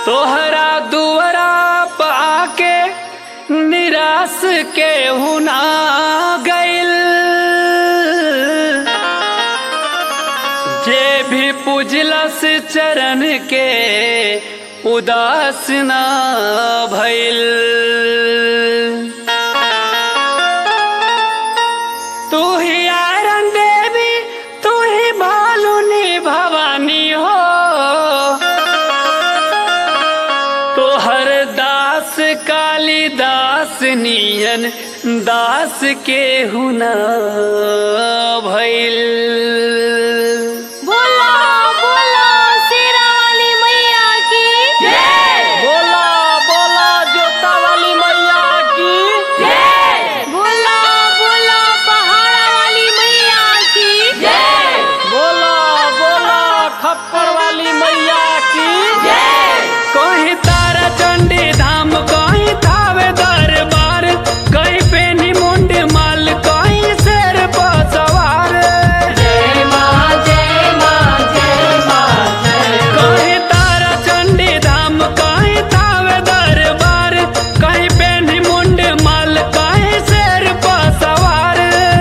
तोहरा दुआरा पाके निराश के हुना गइल जे भी पूजलस चरण के उदास ना भइल तू ही आयरन देवी तू ही भालुनी भवानी हो तोहर दास कालिदास नियन दास के हुना भइल बोला बोला शेरा वाली मैया की बोला बोला जोता वाली मैया की बोला बोला पहाड़ा वाली मैया की बोला बोला खप्पर वाली मैया की कहीं तारा चंडी धाम कहीं थावे दरबार कहीं पेनी मुंड माल कहीं शेर पर सवार कहीं तारा चंडी धाम कहीं थावे दरबार कहीं पेनी मुंड माल कहीं शेर पर सवार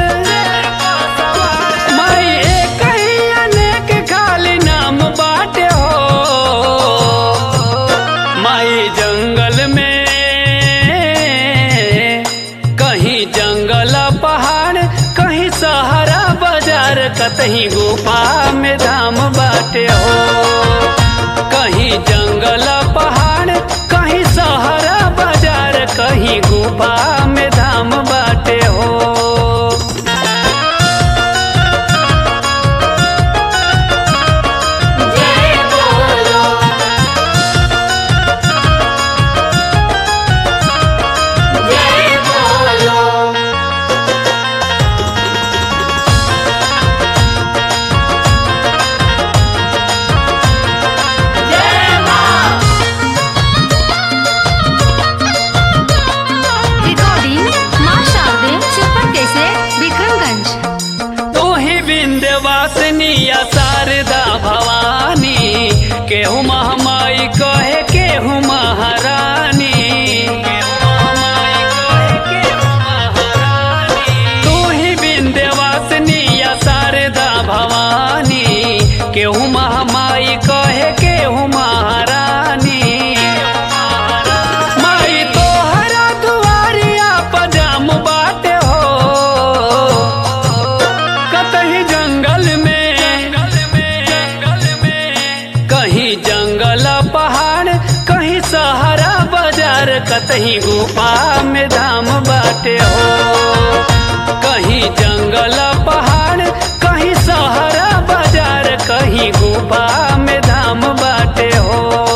माई एक ही अनेक खाली नाम बाटे हो माई जंगल में कहीं जंगल पहाड़ कहीं सहारा बाजार कतहीं गुफा में धाम बाटे हो कहीं जंगल पहाड़ कहीं सहारा बाजार कहीं गुफा में धाम बाटे हो रिकॉर्डिंग माँ शारदे सुपर कैसे विक्रमगंज तू ही विंध्यवासिनी या शारदा भवानी केहू महामाई कहे केहू महारानी तू ही विंध्यवासिनी या शारदा भवानी केहू महामाई कहे केहू महारानी माई तोहरा दुआरिया पजाम बाटे हो कतही जंगल में कहीं जंगल पहाड़ कहीं सहारा बाजार कतही गुफा में धाम बाटे हो कहीं जंगल पहाड़ कहीं सहारा बाजार कहीं गुफा में धाम बाटे हो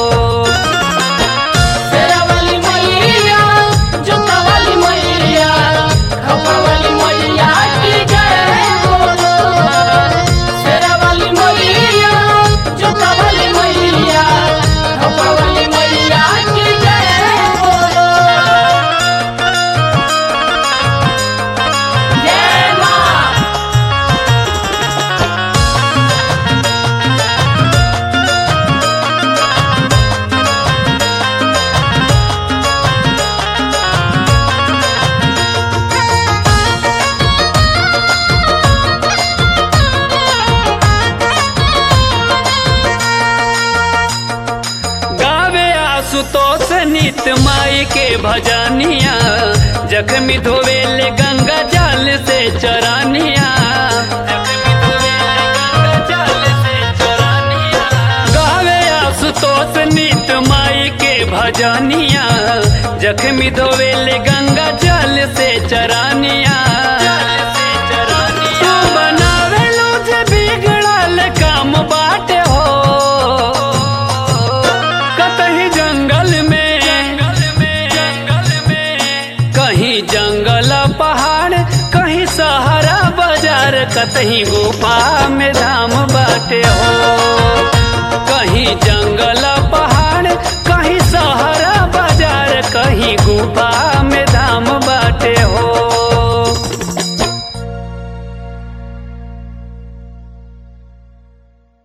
शेरा वाली मैया जोता वाली मैया खपा वाली मैया की जय बोलो शेरा वाली मैया जोता वाली मैया खपा वाली मैया की जय बोलो जय माँ गावे आसुतोष नित माई के भजनिया जख्मी धोवेले गंगा जल से चरानिया गावे आसुतोष नित माई के भजनिया जख्मी धोवेले गंगा जल से चरानिया तू बनावेलू जे बिगड़ल काम बाटे हो कतही जंगल में कहीं जंगल पहाड़ कहीं सहारा बाजार कतहीं गुफा